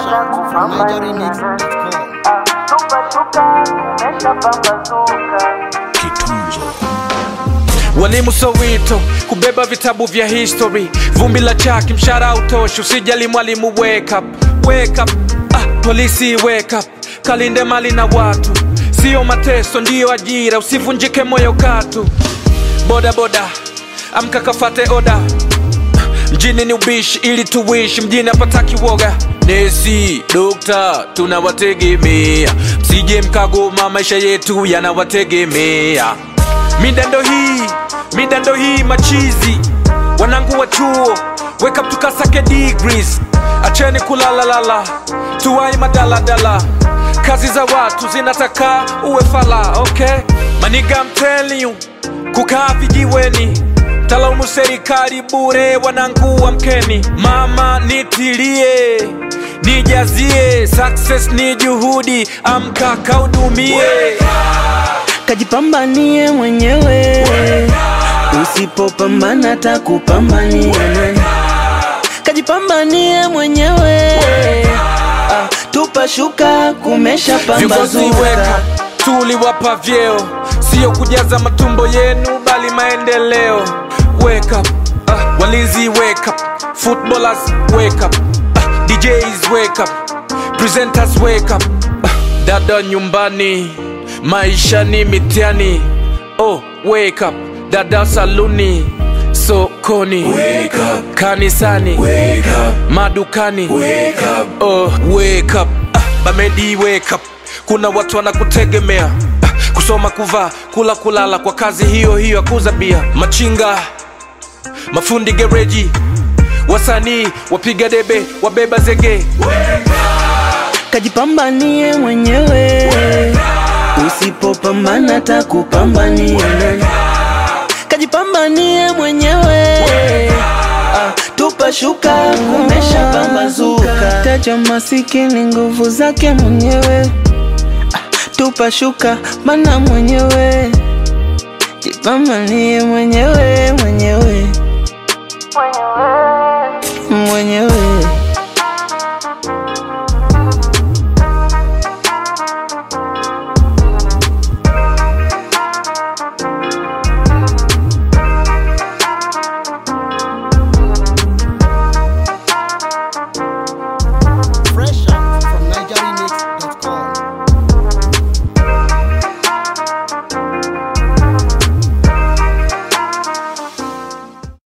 Walimu Soweto kubeba vitabu vya history, vumbi la chaki, mshahara utoshi, usijali mwalimu, wake up, wake up. Ah, polisi wake up, kalinde mali na watu, sio mateso, ndiyo ajira, usivunjike moyo katu. Boda boda, amka kafate oda, mjini ni ubishi ili tuishi, mjini hapataki woga. Nesi, dokta, tunawategemea, msije mkagoma, maisha yetu yanawategemea. Midando hii, midando hii machizi, wanangu wa chuo, wake up tukasake degrees, acheni kulalalala, tuwai madaladala, kazi za watu zinataka uwe fala, okay? Maniga, I'm telling you, kukaa vijiweni talaumu serikali bure, wanangu amkeni, mama nitilie nijazie, success ni juhudi, amka kaudumie. kajipambanie mwenyewe, usipopambana takupambania nani? Kajipambanie mwenyewe, ah, tupa shuka kumesha Viongozi weka pambazuka. tuliwapa vyeo, sio kujaza matumbo yenu, bali maendeleo. Wake up, ah, walinzi wake up, footballers wake up, ah, DJs wake up, presenters wake up, ah, dada nyumbani, maisha ni mitihani. Oh, wake up, dada saluni, sokoni, wake up, kanisani, wake up, madukani, wake up, oh, wake up, ah, bamedi wake up, kuna watu wanakutegemea ah, kusoma, kuvaa, kula, kulala kwa kazi hiyo hiyo ya kuuza bia, machinga, mafundi gereji, wasanii, wapiga debe, wabeba zege, Kajipambanie mwenyewe, usipopambana takupambania nani? Kajipambanie mwenyewe, ah, tupa shuka kumesha pambazuka. Taja masikini nguvu zake mwenyewe, ah, tupa shuka mana mwenyewe, jipambanie mwenyewe mwenyewe.